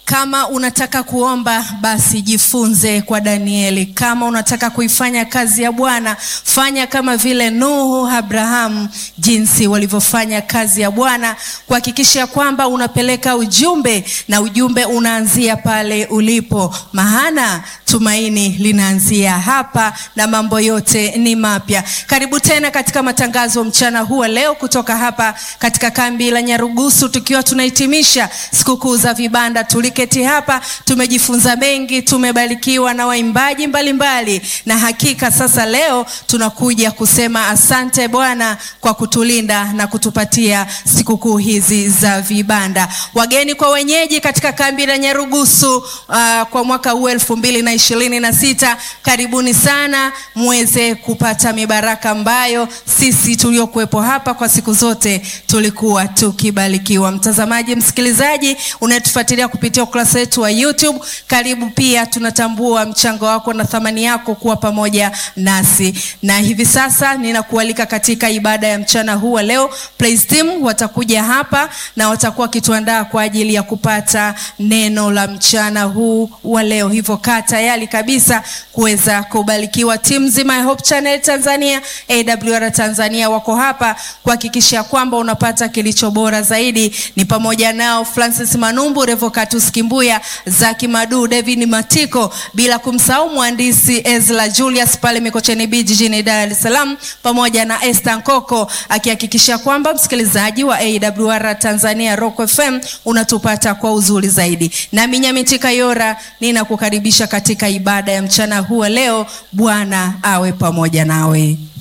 Kama unataka kuomba basi jifunze kwa Danieli. Kama unataka kuifanya kazi ya Bwana, fanya kama vile Nuhu, Abrahamu, jinsi walivyofanya kazi ya Bwana, kuhakikisha kwamba unapeleka ujumbe na ujumbe unaanzia pale ulipo, maana tumaini linaanzia hapa na mambo yote ni mapya. Karibu tena katika matangazo mchana huu wa leo kutoka hapa katika kambi la Nyarugusu, tukiwa tunahitimisha sikukuu za vibanda. Tuliketi hapa, tumejifunza mengi, tumebarikiwa na waimbaji mbalimbali, na hakika sasa leo tunakuja kusema asante Bwana kwa kutulinda na kutupatia sikukuu hizi za vibanda. Wageni kwa wenyeji katika kambi la Nyarugusu uh, kwa mwaka huu elfu mbili na ishirini na sita, karibuni sana muweze kupata mibaraka ambayo sisi tuliokuwepo hapa kwa siku zote tulikuwa tukibarikiwa. Mtazamaji, msikilizaji unayetufuatilia kupitia ukurasa wetu wa YouTube, karibu pia. Tunatambua mchango wako na thamani yako kuwa pamoja nasi, na hivi sasa ninakualika katika ibada ya mchana huu wa leo. Praise team watakuja hapa na watakuwa wakituandaa kwa ajili ya kupata neno la mchana huu wa leo, hivyo kaa tayari kabisa kuweza kubarikiwa. Timu nzima ya Hope Channel Tanzania, AWR Tanzania wako hapa kuhakikisha kwamba unapata kilicho bora zaidi. Ni pamoja nao Francis Manumbu, Revocatus Kimbuya, Zaki Madu, David Matiko, bila kumsahau mhandisi Ezra Julius pale Mikocheni B jijini Dar es Salaam, pamoja na Esther Nkoko akihakikisha kwamba msikilizaji wa AWR Tanzania Rock FM unatupata kwa uzuri zaidi. Nami Nyamiti Kayora ninakukaribisha katika ibada ya mchana huu leo. Bwana awe pamoja nawe.